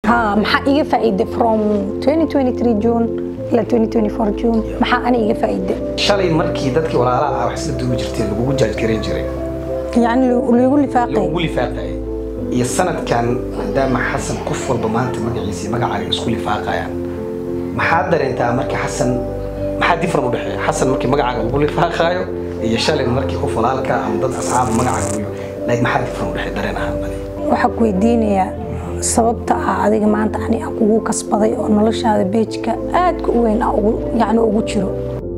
ها maxaa iga faa'iide from 2023 June ilaa 2024 June maxaa ani iga faa'iide shalay markii dadkii walaalaha ah wax isla duubi jirteen lagugu jaajgareyn jiray yani lagu lifaaqay lagugu lifaaqayay iyo sanadkan maadaama xasan qof walba maanta magaciisa iyo magacaaga isku lifaaqayaan maxaad dareentaa markii xasan maxaa different u dhexeeya xasan markii magacaaga lagu lifaaqaayo iyo shalay markii qof walaalka ama dad asxaaba magacaaga lagu like maxaa different u dhexeeya dareen ahaan bani waxaa ku weydiinayaa sababta ah adiga maanta ani aan kugu kasbaday oo noloshaada beejka aadka u weyn ah ugu yacni ugu jiro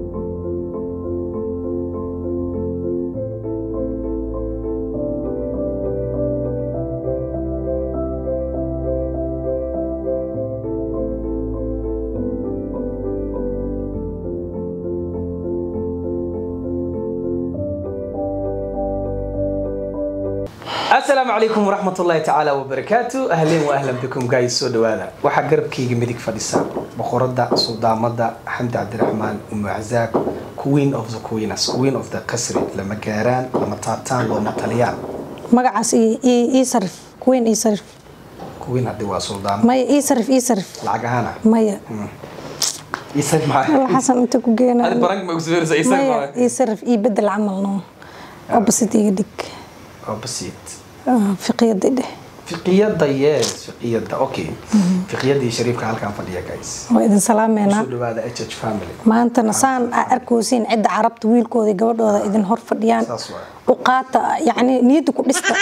asalaamu calaykum waraxmat ullaahi tacaala wabarakaatu ahleen wa ahlan bikum guys soo dhawaada waxaa garabkayga midig fadhisa boqorada suldaamada xamdi cabdiraxmaan umu cazaab queen of the queenas queen of the qasri lama gaaraan lama taabtaan looma taliyaan magacaas ii- ii ii sarif kuweyn ii sarif queen haddi waa suldaamo maya ii sarif ii sarif lacag ahaana maya isar alla maxaa xasan inta ku geena adi barank ma kusoo isar maya ii sarif ii bedel camal no opposite iga dhig oo basiit Ah, fiqiyada dheh fiqiyada yes fiqiyada okay fiqiyadii shariifka halkaan fadhiya guys waa idin salaameynaa soo dhawaada h h family maantana saan aa arkaysiin cidda carabta wiilkooda iyo gabadhooda idin hor fadhiyaan Saas waay. u qaata yacni niyadda ku dhista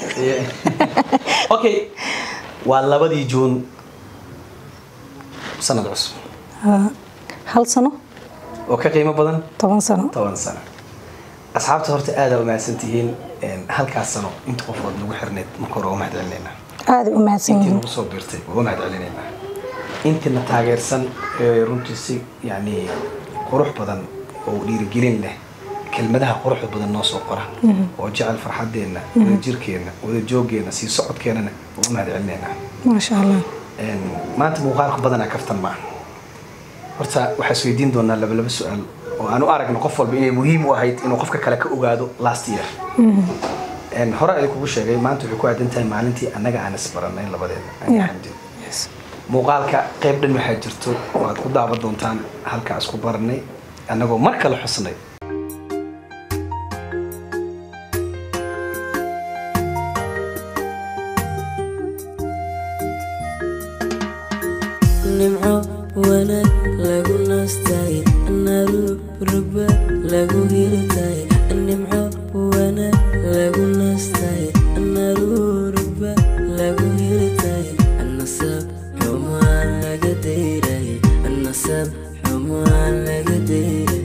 okay waa labadii juun sanad cusub Ah, hal sano oo ka qiimo badan toban sano toban sano asxaabta horta aadaa umahadsan tihiin halkaas sano inta qofood nagu xirneyd marka hore waa mahad celinaynaa aaday u mahadsan intii yihiin nagu soo biirtay waa mahad celinaynaa intina taageersan ee runtii si yani qurux badan oo dhiirigelin leh kelmadaha quruxda badan noo soo qora oo jecel farxadeenna wada jirkeenna wada joogeenna sii socodkeennana waa u mahad celinaynaa maasha allah Een, maanta muuqaalka badanaa kaftan maaha horta waxaa isweydiin doonaa laba laba su-aal oo aan u aragno qof walba inay muhiim u ahayd inuu qofka kale ka ogaado last year Een, hore ay kugu sheegay maanta waxay ku aadan tahay maalintii annaga aan isbaranay labadeeda aniga Yeah. xamdi muuqaalka qayb dhan waxaa jirto oo aad ku daawan doontaan halkaa isku baranay annagoo mar kale xusnay nimco wanaag lagu naastay naruruba lagu hirtay nimco wanaag lagu naastay naruruba lagu hirtay nasab xumaan laga deyray nasab xumaan laga deyray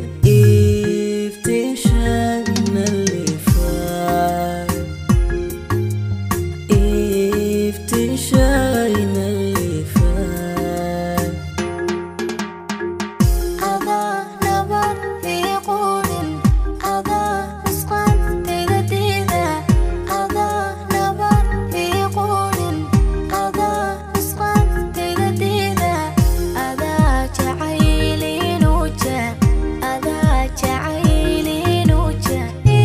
iftiishaagna lifaa iftiishaagna lifaa adaa nabar ii quudin adaa nusqaan tegadiida adaa nabar ii quudin adaa nusqaan tegadiida adaa jacayliinuja adaa jacayliinuja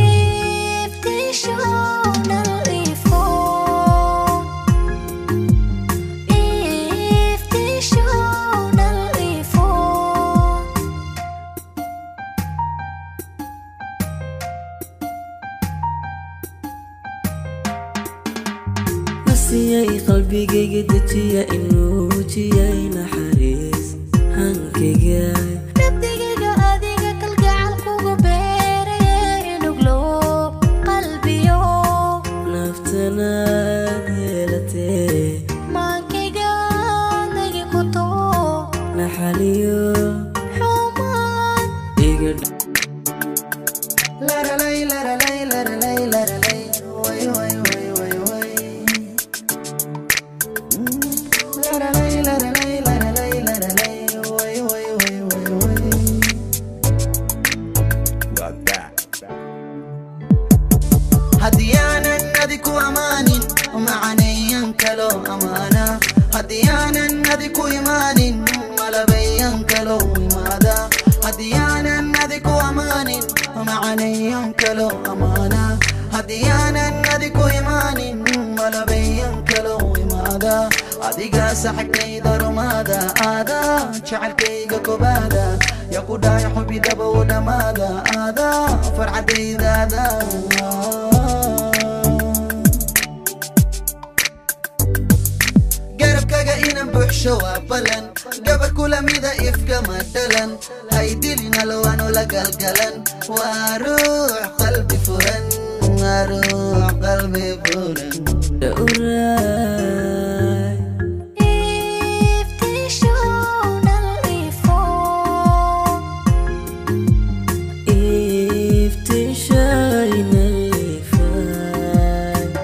iftiishoonal ifoo iftiishoonal ifoo nasiyay qalbigayga dejiya inuu jiyay naxariis hankayga nabdigayga adiga kalgacal kugu beeraye inuglow qalbiyo naftanaad yeelatee maankayga nagi ku too naxaliyo xumaan iga haddii aanan adi ku amaanin macanayan kalo amaana haddii aanan adi ku imaanin malabayan kalo imaada haddii aanan adi ku amaanin macanayan kalo amaana haddii aanan adi ku imaanin malabayan kalo imaada adigaa saxagtayda rumaada aadaa jacaylkayga kobaada yaa ku dhahay xubidaba u dhammaada aadaa farxadaydaada garabkaga inan buuxsho waa balan gabar kulamida ifkama dhalan haydilinaalowaanu la galgalan waa ruux qalbi furan waa ruux qalbi furan dhowraay iftiishayna liifay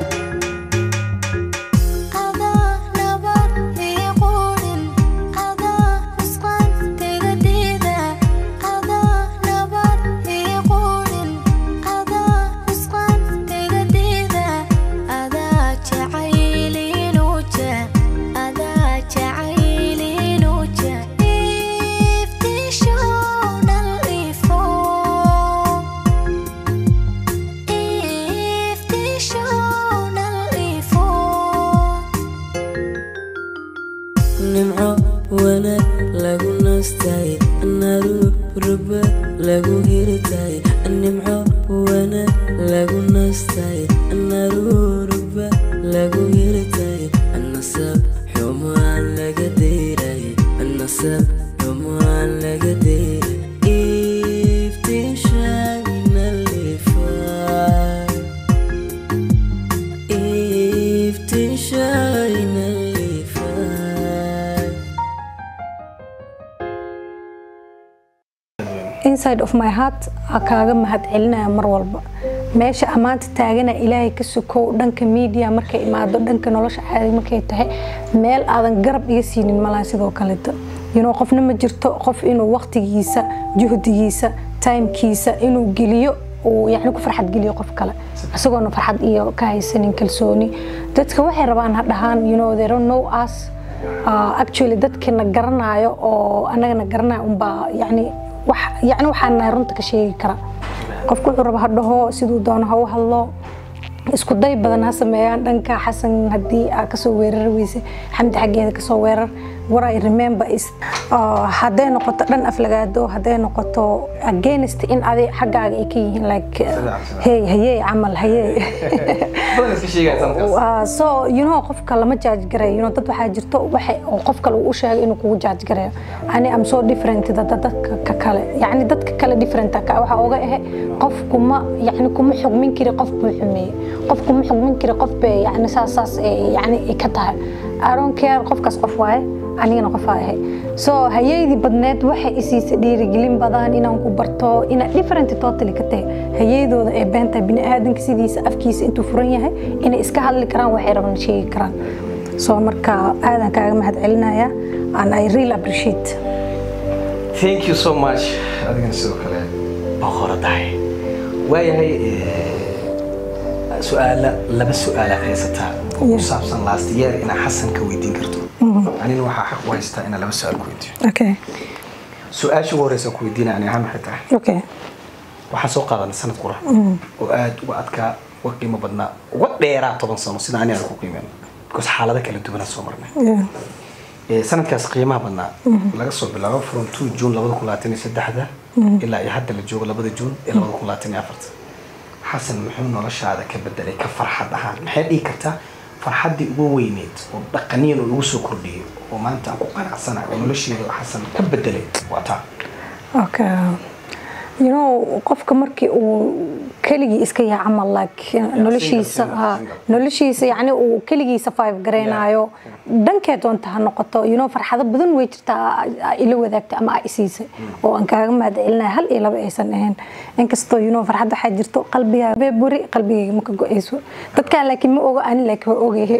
nimco wanaag lagu nastay naruruba lagu hirtay nimco wanaag lagu nastay naruruba lagu hirtay nasab xumaan laga deyray nasab xumaan laga deyray iftiishayna lifay iftiishayna lifay inside of my heart aa kaaga mahad celinaya mar walba meesha ammaanta taagana ilaahay ka sukow dhanka media markay imaado dhanka nolosha caadi markay tahay meel aadan garab iga siinin malaha sidoo kaleeto you know, qofna ma jirto qof inuu waqtigiisa juhdigiisa timekiisa inuu geliyo uu yani ku farxad geliyo qof kale isagoona farxad iyo ka haysanin kalsooni dadka waxay rabaan ha dhahaan you know, they don't know us uh, actually dadkana garanayo oo anagana garanayo unbaa yani wax yani waxaan nahay runta ka sheegi kara qofku wuxuu raba ha dhaho siduu doono ha u hadlo isku day badan ha sameeyaan dhanka xasan haddii aa kasoo weerari weyse xamdi xaggeeda kasoo weerar what I remember is uh, hadday noqoto dhan aflagaado hadday noqoto against in adi xaggaaga ay ka yihiin like uh, hey hayey camal hayey badan iska sheegaya sanadkaas Uh, so you know qofka lama judge gareeyo you know dad waxaa jirto waxa oo qof kale uu u sheegay inuu kugu judge gareeyo ani am so different da da- dadka ka kale yani dadka kale different ka waxa oga ahe qof kuma yani kuma xugmin kari qof buu xumeeyey qof kuma xugmin kari qof bay yani saas saas eh, yani ay ka tahay I don't care qofkaas qof waaye anigana qof aa ahay so hayeydii badneed waxay isiisa dhiirigelin badan inaan ku barto ina different totally ka tahay hayeydooda ee beenta biniaadanka sidiisa afkiisa intuu furan yahay inay iska hadli karaan waxay rabaan sheegi karaan so marka aadan kaaga mahad celinaya and I really appreciate thank you so much adigana sidoo kale boqoradahay waayahay eh, su-aala laba su-aalaad haysataa oo ku Yeah. saabsan last year inaa xasan ka weydiin karto anina waxaa xaq u haystaa inaa laba su-aal ku weydiiyo okay su-aasha ugu horeysa ku weydiinaya ani ahaan maxay tahay okay waxaan soo qaadanay sanad qura oo aad uga adkaa uga qiimo badnaa uga dheeraa toban sano sida ani aan ku qiimeen because xaalado kala duwanaa soo marnay yeah. Ee, sanadkaas qiimaha badnaa laga soo bilaabo from 2 june labada kun labaatan iyo saddexda ilaa iyo hadda la joogo labada june ee labada kun labaatan iyo afarta xasan muxuu noloshaada ka bedelay ka farxad ahaan maxay dhihi kartaa farxaddii ugu weyneyd oo dhaqaniyan oo igu soo kordhiyey oo maanta aan ku qanacsanahay oo nolosheeda xasan ka bedelay waa taa okay you know qofka markii uu keligii iska yahay camal like noloshiisa single, ha, single. noloshiisa yani uu keligii survive gareynayo dhankee doonta ha noqoto you know farxado badan way jirtaa aa ila wadaagtay ama aa isiisay oo aan kaaga mahad celinaya hal iyo laba aysan ahayn inkastoo you know farxad waxaa jirto qalbigaa buri qalbigayga ma ka go-ayso dadkaan laakiin ma ogo ani laakiin waa ogahay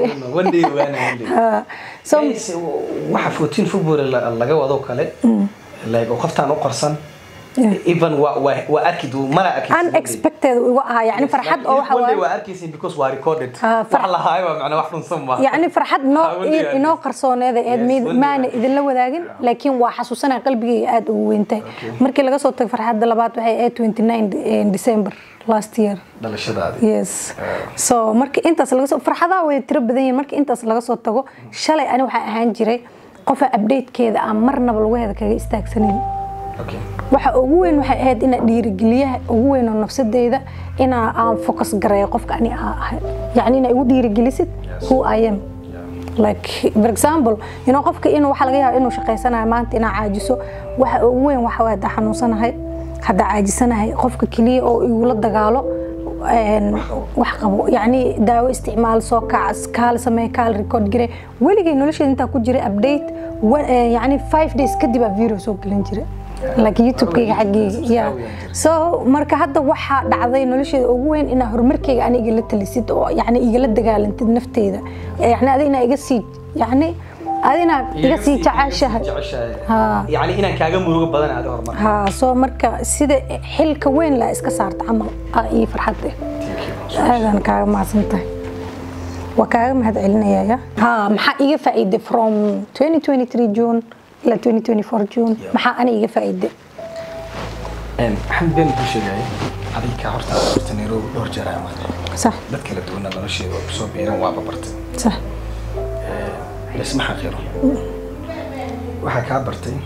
Ah, so waxa 14 february la- laga wado kale like oo qoftaan u qorsan even waa waa waa arki duu mala arki unexpected igu ahaa yani farxad oo waxa waaye waa arkaysin because waa recorded Ah, far- wax la haayo waa macnaa wax dhunsan ma يعني فرحد نو Haweeney aad. inoo qarsooneeda eed Yes, mid weliba. maana idinla wadaagin laakiin waa xasuusanaya qalbigayga aad ugu weyntahay markii laga soo tago farxadda labaad waxay ahayd 29 December last year dhalashadaadii yes so marka intaas laga soo farxadaha way tiro badan yihiin marka intaas laga soo tago shalay ani waxaa ahaan jiray qofa updatekeeda aan marnaba laguheeda kaga istaagsanin okay waxa ugu weyn waxay ahayd ina dhiirigeliyaha ugu weyn oo nafsadeyda inaa aan focus gareeyo qofka ani aa ahay yacni inaa igu dhiirigelisid who I am like for example you know qofka inuu waxa laga yaabaa inuu shaqaysanayo maanta inaa caajiso waxa ugu weyn waxa waa hadda xanuunsanahay hadda caajisanahay qofka keliya oo igula dagaalo een, wax qabo yacni daawo isticmaal soo kac kaal samee kaal record gare weligay nolosheeda intaa ku jiray update wa- eh, yacni five days kadib aa video soo gelin jiray like youtube-kayga xaggeyga yeah. so marka hadda waxaa dhacday nolosheeda ugu weyn inaa horumarkeyga ani igala talisid oo yani igala dagaalantid nafteyda yani adi inaa iga sii yani adi inaa iga sii jeceshahay Ha. yani inaan kaaga murugo badan aad horumar ha soo marka sida xilka weyn la iska saarta camal aa ii farxad eh aadaan kaaga mahadsantahay waa kaaga mahad celinayaya ha maxaa iga faa'iiday from 2023 june ilaa 2024 june maxaa ani iga faa'iiday maxamed been kuu sheegaya adiga horta horta nairobi dhowr jeer ayaa maanta sax dad kala duwana nolosheeda waa kusoo biiran waaba bartay sax laisma xaqiro waxaa kaa bartay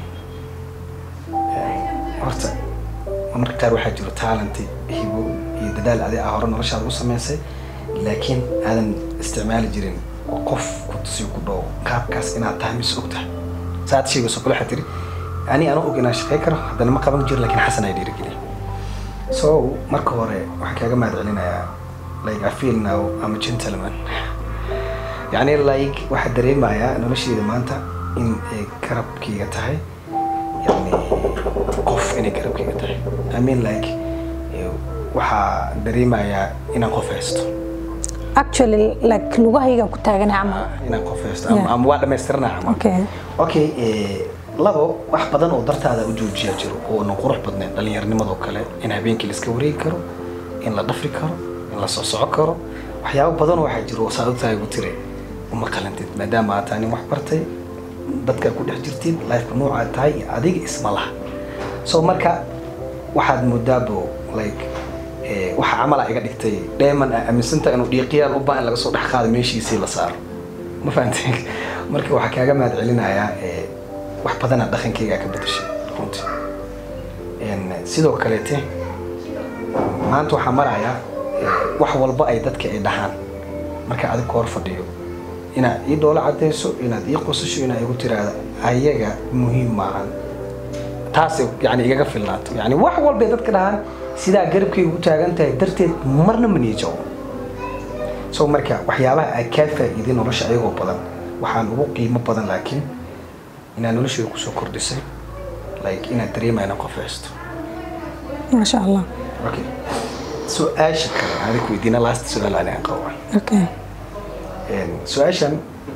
horta marka qaar waxaa jiro talent hibo iyo dadaal adi ah hore noloshaada u samaysay laakiin aadan isticmaali jirin oo qof ku tusiyo ku dhow qaabkaas inaad tahay mis og tahay saad sheegayso kale waxaa tiri ani anoo og inaan shaqey karo haddana ma qaban jiro laakiin xasan ay dhiirigeliya so marka hore waxaan kaaga mahad celinayaa like I feel now I'm a gentleman يعني لايك واحد dareemayaa nolosheeda maanta in ay garabkayga tahay yani qof inay garabkayga tahay I mean like eh, waxaa dareemayaa inaan qof haysto actually like lugahayga ku taagan camal inaan qof haysto ama- Yeah. ama waa dhammaystirnaa camal okay okay eh, labo wax badan oo dartaada u joojiyaa jiro oo na qurux badnayn dhallinyarnimadoo kale in habeenkii la iska wareegi karo in la dhafri karo in la soo soco karo waxyaabo badan oo waxaa jiro oo saad ogtahay ugu tire uma qalantid maadaama aad tahay nin wax bartay dadka ku dhex jirtid lifeka noocaad tahay iyo adiga isma laha so marka waxaad moodaabo like eh, waxa camala iga dhigtay dheeman aa aaminsanta inuu dhiiqiyaan u baan in laga soo dhex qaado meeshiisii la saaro ma fahamtay marka waxaa kaaga mahad celinayaa eh, wax badanaa dhaqankayga ka bedeshay runtii En, sidoo kaleete maanta waxaa marayaa eh, wax walba ay dadka ay dhahaan marka adig hor fadhiyo inaad ii dhoola cadayso inaad ii qosasho inaad igu tiraahdo ayaga muhiim maahan taas yani igaga filnaato yani wax walba ay dadka dhahaan sidaa garabkayga u taagan tahay darteed marna ma niijabo so marka waxyaabaha aad kaa faa'iiday nolosha ayagoo badan waxaan ugu qiimo badan laakiin inaad nolosheeda kusoo kordhisay like inaad dareemaya inaan qof haysto maasha allah okay su-aasha kale adig weydiina last su-aal anigan qaba okay Een, su-aashan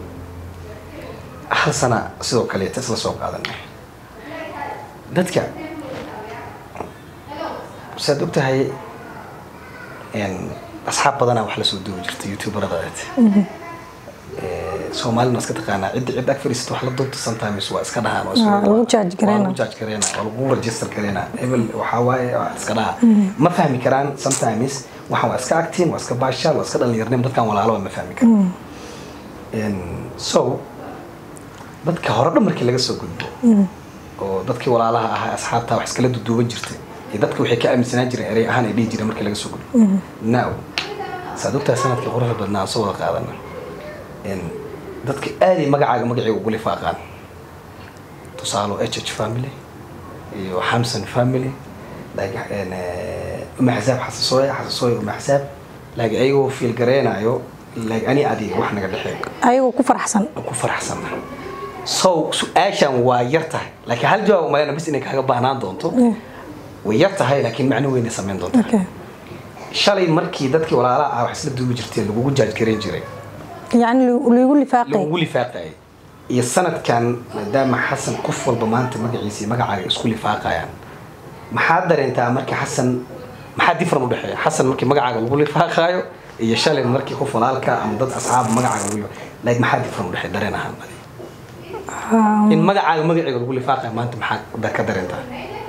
hal sana sidoo kaleeta isla soo qaadanay dadka saad og tahay een, asxaab badanaa wax lasoo duubi jirta youtuberada aad soomaalina iska taqaanaa cidda cid ag fadhiisata wax la duubta sometimes waa iska dhahaan waa isku- Waa lagu judge gareynaa. waa lagu judge gareynaa waa lagu register gareynaa hebel waxaa waaye waa iska dhaha ma fahmi karaan sometimes waxaan waa iska acting waa iska baashaal waa iska dhalinyarnim dadkan walaalo waa ma fahmi karaan En, so dadka hore dhan markii laga soo gudbo oo dadkii walaalaha ahaa asxaabta wax iskala duduuban jirtay iyo dadka waxay ka aaminsanaan jireen erey ahaan ay dhihi jireen markii laga soo gudbo now saad ogtahay sanadkii quruxda badnaa aan soo wada qaadana En, dadka aaday magacaaga magacii ugu lifaaqaan tusaalo h h family iyo xamsan family like en, eh, uma xasaab xasasooye xasasooye uma xasaab like ayagoo fiil gareenayo like ani adiga wax naga dhexeeyo ayagoo ku faraxsan ku faraxsana so su-aashan waa yar tahay laakiin hal jawaab umaleyna bis inay kaaga baahnaan doonto way yar tahay laakiin macno weyn ay samayn doontaa okay shalay markii dadkii walaalaha ah wax isla duubi jirteen lagugu jaaj gareyn jiray yacni lagu lifaaqay lagugu lifaaqayay iyo sanadkan maadaama xasan qof walba maanta magaciisa iyo magacaaga isku lifaaqayaan maxaad dareentaa markii xasan maxaa different u dhexeeya xasan markii magacaaga lagu lifaaqaayo iyo shalay markii qof walaalka ama dad asxaab magacaaga lagu like maxaa different u dhexeeya dareen ahaan adiga in magacaaga magaciga lagu lifaaqayo maanta maxaa da- ka dareentaa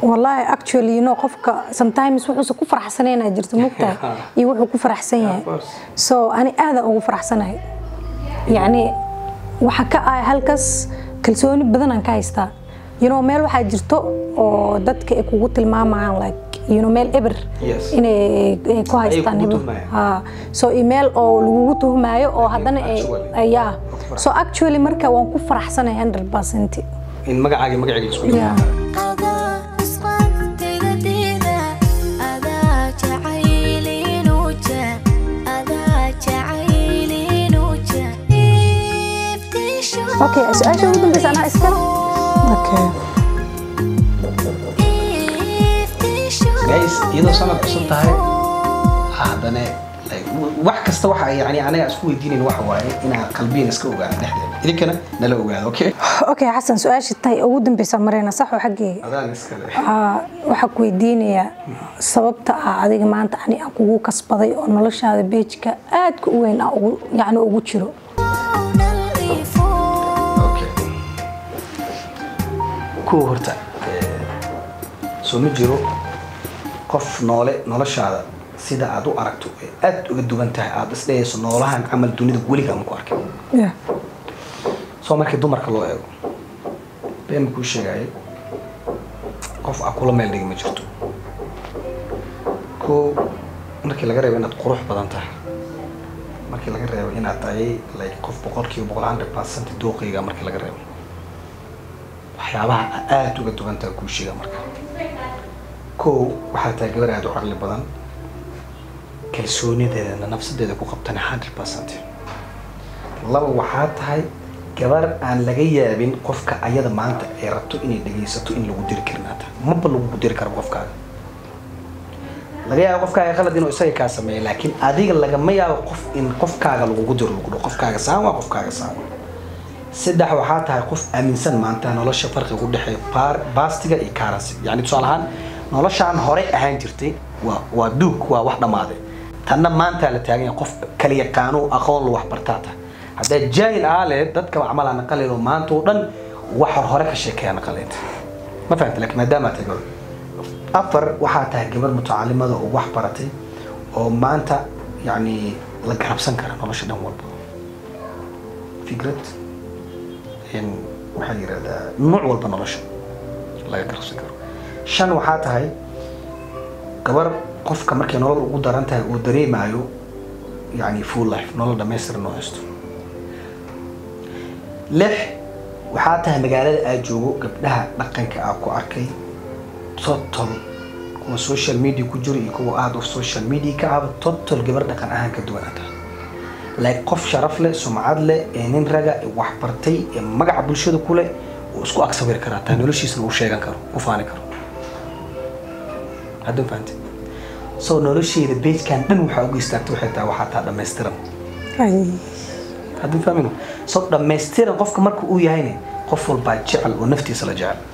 wallahi actually you know qofka sometimes wuxuusa ku faraxsanayna jirto mugtahay iyo wuxuu ku faraxsan yahay Of course. so ani aada ugu faraxsanahay yacni waxa ka ah halkaas kalsooni badan aan ka haystaa you know meel waxaa jirto oo dadka ay kugu tilmaamayaan like you know meel eber Yes. inay ay ku haystaan kugu hebel. tuhmayaan. ha so email oo lagugu tuhmaayo oo haddana ay actually. ay- yeah so actually marka waan ku faraxsanahay 100% in magacaaga magaceega isku yeah adaa isqaantiga diida adaa jacaylinuja adaa jacaylinuja iftiisho okay su-aasha ugu dambeysa anaa iskale okay iftiisho guys iyadoo sanad cusub tahay haddana like, wax kasta waxa yani anaga isku weydiinayn waxa waaye inaa qalbiyan iska ogaano dhexdeeda idinkana nala ogaado okay okay xasan su-aasha tay ugu dambeysa mareyna saxo xaggeyga adaan iskale Aa, waxaa ku weydiinayaa sababta ah adiga maanta ani aan kugu kasbaday oo noloshaada beejka aadka u weyn ah ugu- yacni ugu jiro nalifo okay kuwa horta eh, soo ma jiro qof noole noloshaada sida aad u aragto ee aad uga duwan tahay aad isdhehayso noolahan camal dunida weligaa ma ku arkay Yeah. soo markii dumarka loo eego been kuu sheegaayo qof a kula meel dhigi ma jirto ko markii laga reebo inaad qurux badan tahay markii laga reebo inaad tahay like qof boqolkiiba boqol hundred percent dooqayga markii laga reebo waxyaabaha aad uga duwan tahay kuu sheega marka ko waxaa tahay gabar aad u caqli badan kalsoonideedana nafsadeeda ku qabtana hundred percent laba waxaa tahay gabar aan laga yaabin qofka ayada maanta ay rabto inay dhegaysato in lagu diri karin hata maba lagu diri karo qofkaaga laga yaabo qofkaaga qalad inuu isaga kaa sameeyo laakiin adiga lagama yaabo qof in qofkaaga lagugu diro lagu dhaho qofkaaga saan waa qofkaaga saan saddex waxaa tahay qof aaminsan maanta nolosha farqiga u dhexeeya baar- baastiga iyo karansi yani tusaale ahaan noloshaan horey ahaan jirtay waa waa duug waa wax dhammaaday tanna maanta la taagan yahay qof kala yaqaano aqoon lu wax bartaa tahay haddaad jaahil ahaa leed dadka macmalaa naqaleedo maanta oo dhan waxa hore ka sheekeeya naqaleed ma fahamta laakiin maadaama tahay gabar afar waxaa tahay gabar mutacalimada oo wax baratay oo maanta yani la garabsan kara nolosha dhan walba fikrad in maxaa la yirahdaa nooc walba nolosha laga garabsan karo shan waxaa tahay gabar qofka markay nolol ugu daran tahay uu dareemayo yani full life nolol dhamaystiran oo haysto lix waxaa tahay magaalada aad joogo gabdhaha dhaqanka aa ku arkay total kuwa social media ku jiro iyo kuwa aad of social media ka aba total gabar dhaqan ahaan ka duwan aad tahay like qof sharaf leh sumcad leh ee nin raga ee wax bartay ee magaca bulshada ku leh uu isku ag sawiri karaa taa noloshiisana uu sheegan karo u faani karo haddun fahamtay so nolosheeda beejkan dhan waxaa uga istaagta waxay tahay waxaa taa dhammaystiran Ay. haddun fahmino so dhammaystiran qofka marka uu yahayne qof walbaa jecel oo naftiisa la jecel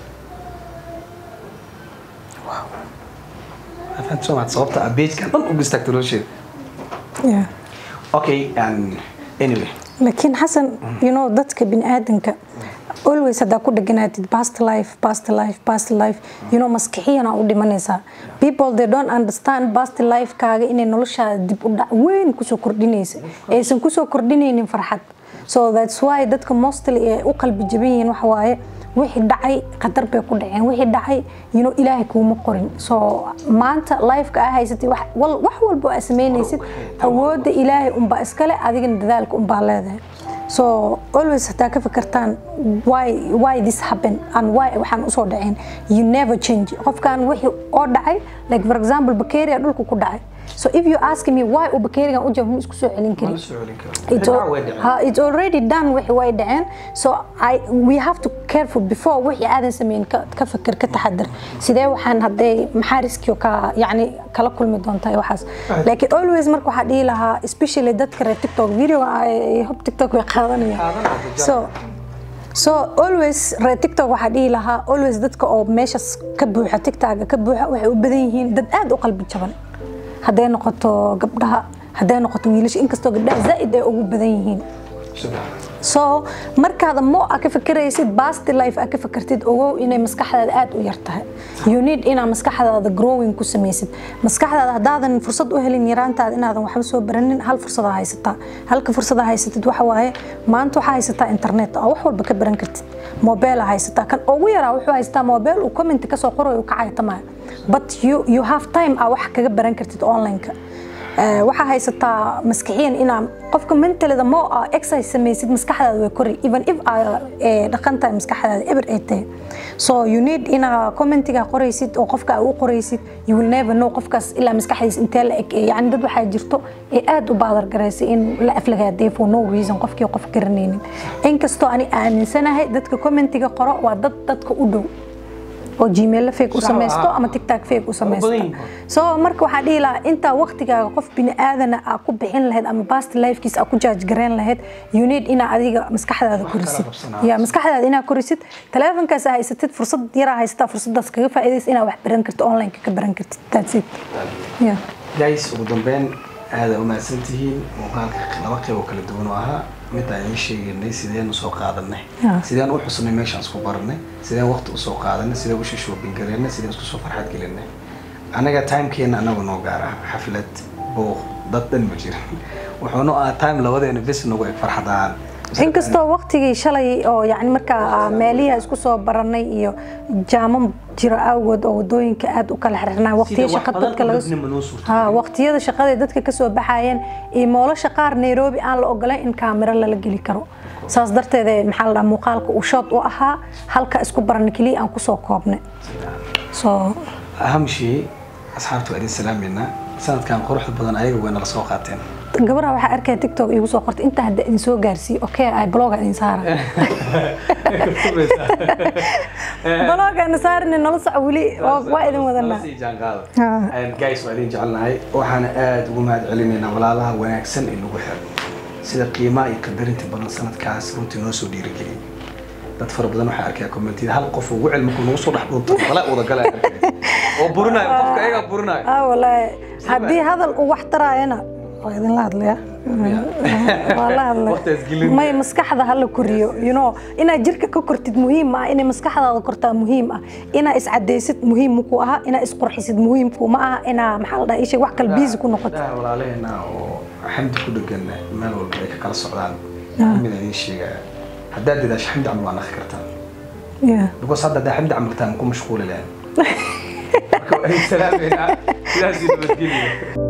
fahamtay soo maad sababta ah beejkan dhan uga istaagta nolosheeda Yeah. okay um, anyway laakiin xasan you know dadka biniaadanka always haddaa ku dheganaatid past life past life past life you know maskixiyana u dhimanaysaa people they don't understand past life kaaga inay noloshaada dib u dhac weyn kusoo kordhinaysa aysan kusoo kordhinaynin farxad so that's why dadka mostly ay u qalbi jaban yihiin waxa waaye wixii dhacay qadar bay ku dhaceen wixii dhacay you know ilaahay kuuma qorin so maanta lifeka aa haysatay wax wal- wax walba aa samaynaysid awoodda ilaahay unbaa iskale adigana dadaalka unbaa leedahay so always hataa ka fikirtaan why why this happen and why waxaan usoo dhaceen you never change qofkan wixii oo dhacay like for example bacteria dhulka ku dhacay so if you ask me why uu bacteriagan u jabo ma isku soo celin karin It's, al- ha, it's already done wixii way dhaceen so I, we have to careful before wixii aadan sameyn ka, ka fikir ka taxadar sidee waxaan hadday maxaa riskio ka yani kala kulmi doontaa iyo waxaas laakiin always marka waxaa dhihi lahaa especially dadka reer tiktok video hob tiktok way qaadanayaan so so always reer tiktok waxaa dhihi lahaa always dadka oo meeshaas ka buuxa tiktoka ka buuxa waxay u badan yihiin dad aad u qalbi jaban hadday noqoto gabdhaha hadday noqoto wiilasha inkastoo gabdhaha zaa'id ay ugu badan yihiin Subhanallah. so markaada mo a ka fikiraysid basti life a ka fikirtid ogow inay maskaxdaada aad u yar tahay you need inaa maskaxdaada growing ku samaysid maskaxdaada haddaadan fursad u helin yaraantaada inaadan waxba soo baranin hal fursada haysataa halka fursada haysatid waxa waaye maanta waxaa haysataa internet oo wax walba ka baran kartid mobile haysataa kan ugu yaraa wuxuu haysataa mobile uu comment kasoo qorayo uu ka caytamaayo but you, you have time a wax kaga baran kartid online-ka Eh, waxaa haysataa maskixiyan inaa qofka mentalida mo a exercise samaysid maskaxdaada way kori even if aa eh, dhaqan tahay maskaxdaada eber ay tahay so you need inaa commentiga qoraysid oo qofka aa u qoraysid you will never know qofkaas ilaa maskaxdiisa intee la eg yani dad waxaa jirto ee aad u baadar garaysay in la aflagaaday for no reason qofkii qof garanaynin inkastoo ani aaminsanahay dadka commentiga qoro waa dad dadka u dhow oo gmail fake u Sax samaysto ah. ama tiktok fake u samaysto badan yihiin. so marka waxaa dhihi lahaa intaa waqtigaaga qof bini aadana aa ku bixin lahayd ama past lifekiisa aa ku jaaj gareyn lahayd you need inaa adiga maskaxdaada korisid qabsanaa. ya maskaxdaada inaa korisid taleefonkaas aa haysatid fursad yaraa haysataa fursadaas kaga faa'iidaysa inaa wax baran kartid online ka baran kartid that's it yeah. guys ugu dambeyn aada umahadsan tihiin muuqaalka laba qeyb oo kala duwan oo ahaa mid aan ii sheeganay sideen usoo qaadanay Ah. sideen u xusnay meeshaan isku baranay sideen waqti usoo qaadanay sideen usha shopping gareynay sideen isku soo farxad gelinay anaga timekeena anagu noo gaar ah xaflad booq dad dhan ma jirin wuxuuna ahaa time labadeena bes nagu eg farxadaan inkastoo waqtigii shalay oo yani markaa meelihi isku soo baranay iyo jaamo jiro awgood oo wadooyinka aad u kala xirnaa waqtiyo wax shaqa badan dadka oo laga dadnimo noo suurtageliyay. ha waqtiyada shaqada dadka ka soo baxayeen iyo moolasha qaar Nairobi aan la ogolayn in kaamiro lala geli karo saas darteed ee maxaa la dhahaa muuqaalka uu shot u ahaa halka isku baran kaliya aan kusoo koobnay so aham shay asxaabta waa idin salaameynaa sanadkan quruxda badan ayaga way nala soo qaateen gabadha waxaa arkaya tiktok igu soo qortay inta hadda idin soo gaarsiiyo okay ay bloga idin saara bloga idin saarina nala soco weli waa waa idin wadanaa Ah. guys waa idin jecelnahay waxaana aada ugu mahad celinaynaa walaalaha wanaagsan ee nagu xiran sida qiimaha iyo qadarinta badan sanadkaas runtii noo soo dhiirigeliyay dad fara badan waxaa arkaya commentida hal qof ugu cilmi ku nagu soo dhex dhuunto bala wada galay oo burinayo qofka ayagaa burinayo ah wallaahi haddii hadal uu wax taraayana waa idinla hadlaya waa la hadlay Waqtigaas gelin. may maskaxda hala koriyo you know inaad jirka ka kortid muhiim ah inay maskaxdaada kortaa muhiim ah inaa iscadaysid muhiim ku aha inaa isqurxisid muhiim kuma aha inaa maxaa la dhahaa isha wax kale biisi ku noqotid Daa walaalaheena oo xamdi ku dhegan meel walba ay ka kala socdaan mid idin sheegaya haddaad dadaasho xamdi camal waa naqi kartaa Yeah. because hadda haddaa xamdi camal taan ku mashquuli lahayn marka waa idin salaameynaa sidaas iyo nabadgelya